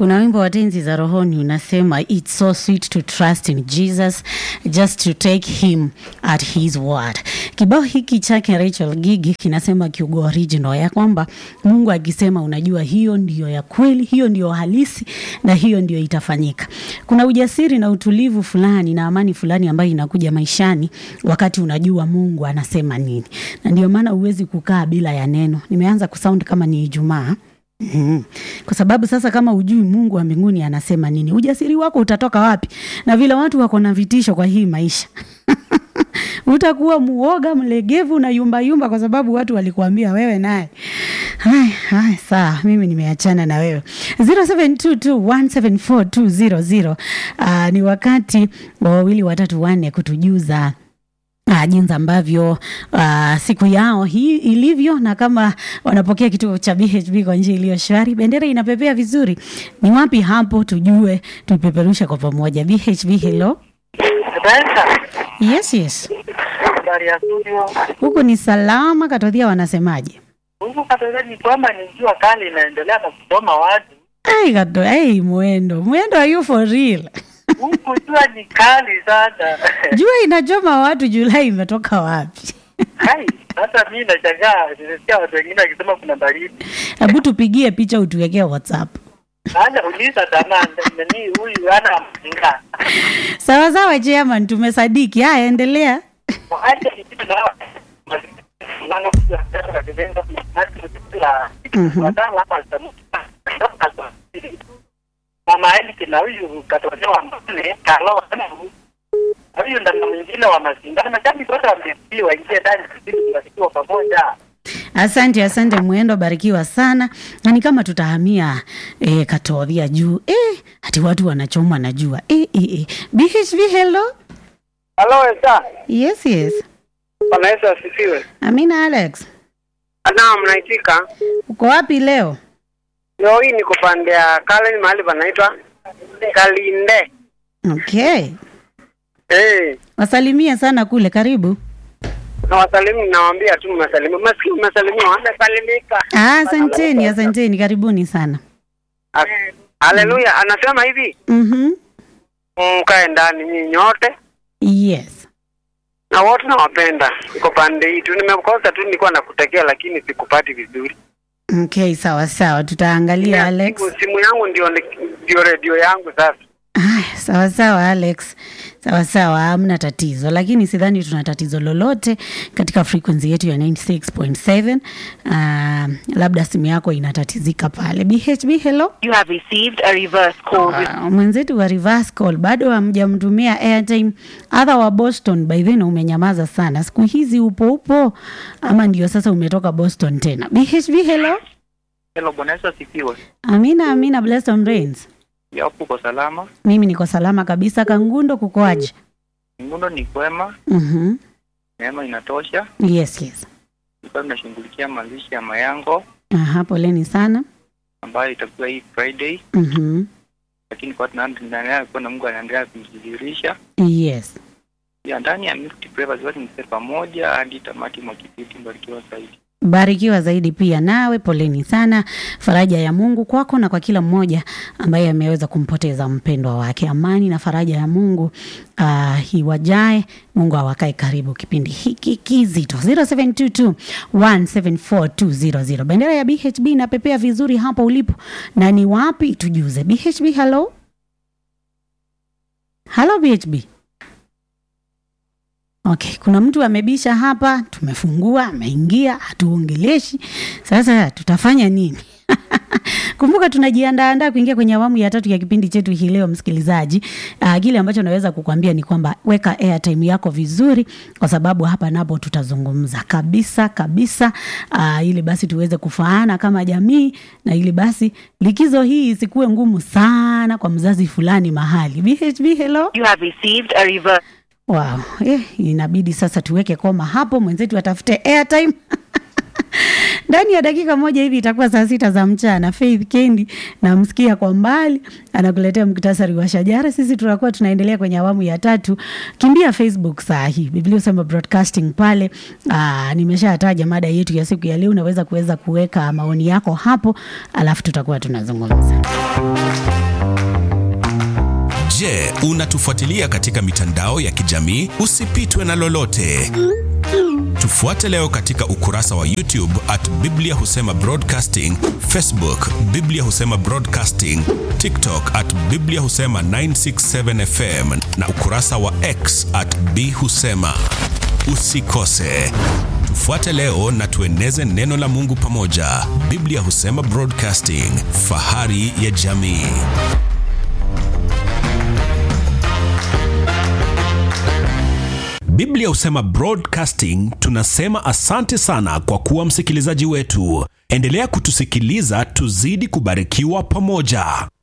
kuna wimbo wa tenzi za rohoni unasema it's so sweet to trust in jesus just to take him at his word kibao hiki chake rachel gigi kinasema kiugo original ya kwamba mungu akisema unajua hiyo ndiyo ya kweli hiyo ndiyo halisi na hiyo ndiyo itafanyika kuna ujasiri na utulivu fulani na amani fulani ambayo inakuja maishani wakati unajua mungu anasema nini na ndio maana huwezi kukaa bila ya neno nimeanza kusound kama ni ijumaa Mm. Kwa sababu sasa kama ujui Mungu wa mbinguni anasema nini, ujasiri wako utatoka wapi? Na vile watu wako na vitisho kwa hii maisha utakuwa muoga mlegevu na yumba yumba, kwa sababu watu walikuambia wewe naye. Hai, hai, sawa, mimi nimeachana na wewe. 0722174200 uh, ni wakati wa wawili watatu wanne kutujuza Uh, jinsi ambavyo uh, siku yao hii ilivyo na kama wanapokea kituo cha BHB kwa njia iliyo shwari, bendera inapepea vizuri. Ni wapi hapo tujue, tuipeperushe kwa pamoja. BHB, hello. Sasa Yes, yes, habari ya studio huku ni salama. Katodhia wanasemaje? huku Katoliki ni kwamba ni jua kali inaendelea na kusoma watu Ai, kato, ai, mwendo mwendo, are you for real? huku, jua ni kali sana Jua inachoma watu, Julai imetoka wapi? hai. Sasa mi nashangaa, nimesikia watu wengine wakisema kuna baridi. Hebu tupigie picha utuwekee WhatsApp. Hata uliza tamaa nani huyu ana mzinga Sawa sawa, chairman, tumesadiki. Haya, endelea. acha kitu na Mhm. mama Elki na huyu katolewa mbele kalo huyu ndana mwingine wa mazingana mashabiki wote wamepiwa waingie ndani sisi tunasikiwa pamoja Asante, asante Mwendo, barikiwa sana. Na ni kama tutahamia eh, Katodhia juu eh, hati watu wanachoma na jua eh, eh, eh. BHB, hello. Halo Esa, Yes, yes. Bwana Yesu asifiwe. Amina Alex, Naam, naitika. uko wapi leo? Leo hii niko pande ya Kalen mahali panaitwa Kalinde. Okay, Eh, wasalimie sana kule, karibu. na wasalimu nawaambia tu mmesalimiwa. Maskini mmesalimiwa, wamesalimika. Ah, asanteni, asanteni, karibuni sana. As- Haleluya, anasema hivi, Mhm. mkae ndani nyinyi nyote Yes. na wote nawapenda. Niko pande hii tu, nimekosa tu, nilikuwa nakutekea lakini sikupati vizuri. Okay, sawa sawa, tutaangalia Alex. Simu, simu yangu ndio ndio redio yangu sasa. Aya, sawa sawa Alex, sawa sawa, hamna tatizo, lakini sidhani tuna tatizo lolote katika frequency yetu ya 96.7. Uh, labda simu yako inatatizika pale. BHB, hello. You have received a reverse call. Uh, mwenzetu wa reverse call bado hamjamtumia airtime. Adha wa Boston, by then umenyamaza sana siku hizi, upo upo ama ndio sasa umetoka Boston tena? BHB, hello. Hello, Bwana Yesu asifiwe. Amina, amina, blessed on rains. Yapo uko salama? Mimi niko salama kabisa. Kangundo, kukoaje? Mungu ni kwema, Mhm. neema inatosha. Yes, yes. Tulikuwa tunashughulikia mazishi ya Mayango Aha, poleni sana. ambayo itakuwa hii Friday, Mhm. lakini kwa tunaendelea kuwa na Mungu anaendelea kujidhihirisha Yes. ya ndani ya Mixed Prayers wote mse pamoja hadi tamati mwa kipindi. Mbarikiwa zaidi. Barikiwa zaidi pia nawe, poleni sana. Faraja ya Mungu kwako na kwa kila mmoja ambaye ameweza kumpoteza mpendwa wake. Amani na faraja ya Mungu uh, iwajae. Mungu awakae karibu kipindi hiki kizito. 0722 174 Bendera ya BHB inapepea vizuri hapo ulipo, na ni wapi tujuze. BHB, hello hello BHB. Okay, kuna mtu amebisha hapa, tumefungua, ameingia, hatuongeleshi. Sasa tutafanya nini? Kumbuka tunajiandaandaa kuingia kwenye awamu ya tatu ya kipindi chetu hii leo, msikilizaji. Uh, kile ambacho naweza kukwambia ni kwamba weka airtime yako vizuri, kwa sababu hapa napo tutazungumza kabisa kabisa, uh, ili basi tuweze kufaana kama jamii, na ili basi likizo hii isikuwe ngumu sana kwa mzazi fulani mahali. BHB, hello. You have received a reverse. Wow, eh, inabidi sasa tuweke koma hapo, mwenzetu atafute airtime ndani ya dakika moja hivi itakuwa saa sita za mchana. Faith Kendi namsikia kwa mbali anakuletea muktasari wa shajara. Sisi tunakuwa tunaendelea kwenye awamu ya tatu. Kimbia Facebook saa hii, Biblia husema broadcasting pale. Aa, nimeshataja mada yetu ya siku ya leo, unaweza kuweza kuweka maoni yako hapo, alafu tutakuwa tunazungumza. Je, unatufuatilia katika mitandao ya kijamii? Usipitwe na lolote. Tufuate leo katika ukurasa wa YouTube at Biblia Husema Broadcasting, Facebook Biblia Husema Broadcasting, TikTok at Biblia Husema 967 FM na ukurasa wa X at B Husema. Usikose. Tufuate leo na tueneze neno la Mungu pamoja. Biblia Husema Broadcasting, fahari ya jamii. Biblia husema broadcasting. Tunasema asante sana kwa kuwa msikilizaji wetu. Endelea kutusikiliza, tuzidi kubarikiwa pamoja.